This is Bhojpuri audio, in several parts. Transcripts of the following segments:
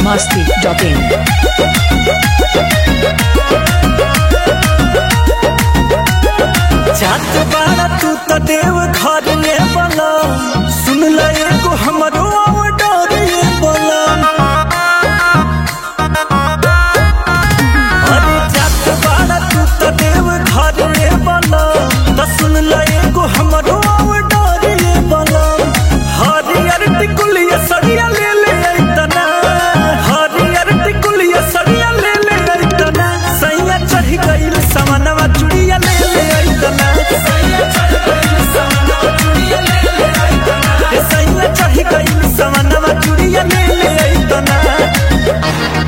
masti.in. जात बाड़ा तू त देव घर में बला सुन ल एगो हमरो ऑर्डर ये बला अरे जात बाड़ा तू त देव घर में बला त सुन ल एगो हमरो ऑर्डर ये बला हरियर टिकुलिया सरिया ले ले ऐतना हरियर टिकुलिया सरिया ले ले ऐतना सैया चढ़ गइल समनवा चुड़िया ले ले ऐतना सैया चढ़ गइल समनवा चुड़िया ले ले ऐतना ए सैया चढ़ गइल समनवा चुड़िया ले ले ऐतना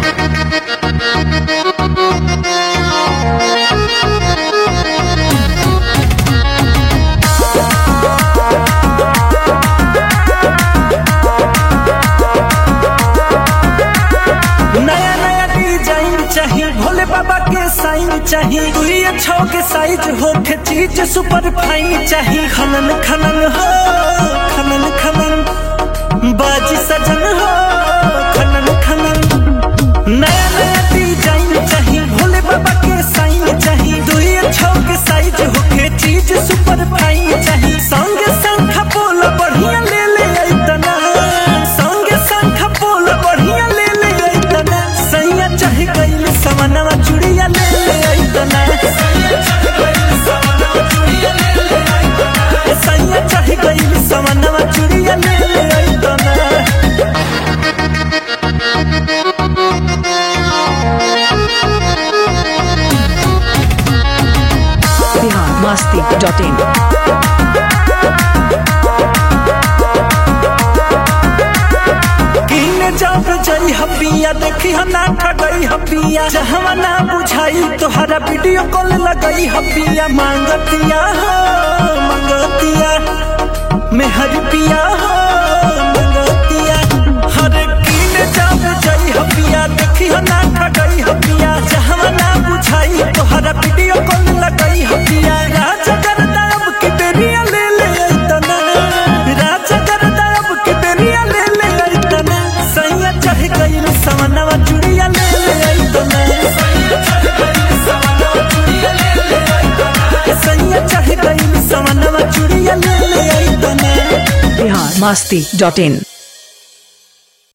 नया नया डिजाइन चाहिए भोले बाबा के साइन चाहिए तू ये छो के साइज हो के चीज सुपर फाइन चाहिए खनन खनन हो खनन खनन बाजी सजन हो खनन खनन नया नया डिजाइन चाहिए भोले बाबा के साइन चाहिए तू ये छो के साइज हो के चीज सुपर फाइन चाहिए संग संग बोल बढ़िया ले ले ऐतना संग संग बोल बढ़िया ले ले ऐतना सैया चढ़ गइल समनवा चुड़िया ले ले ऐतना सैया चढ़ गइल समनवा चुड़िया ले ले ऐतना सैया चढ़ गइल समनवा चुड़िया ले ले ऐतना Bihar masti.in. कीने जब जई हपिया देखी हम ना ठगई हपिया जहवा ना बुझाई तोहरा वीडियो कॉल लगई हपिया मांगतिया हो मांगतिया मेहर पिया हो मांगतिया हर कीने जब जई हपिया देखी हम ना ठगई हपिया जहवा ना बुझाई तोहरा वीडियो कॉल लगई हपिया राजा करता अब की बेरिया ले ले ऐतना राजा करता अब की बेरिया ले ले ऐतना सैया चढ़ गइल समनवा चुड़िया ले ले ऐतना सैया चढ़ गइल समनवा चुड़िया ले ले ऐतना सैया चढ़ गइल समनवा चुड़िया ले ले ऐतना Bihar masti.in.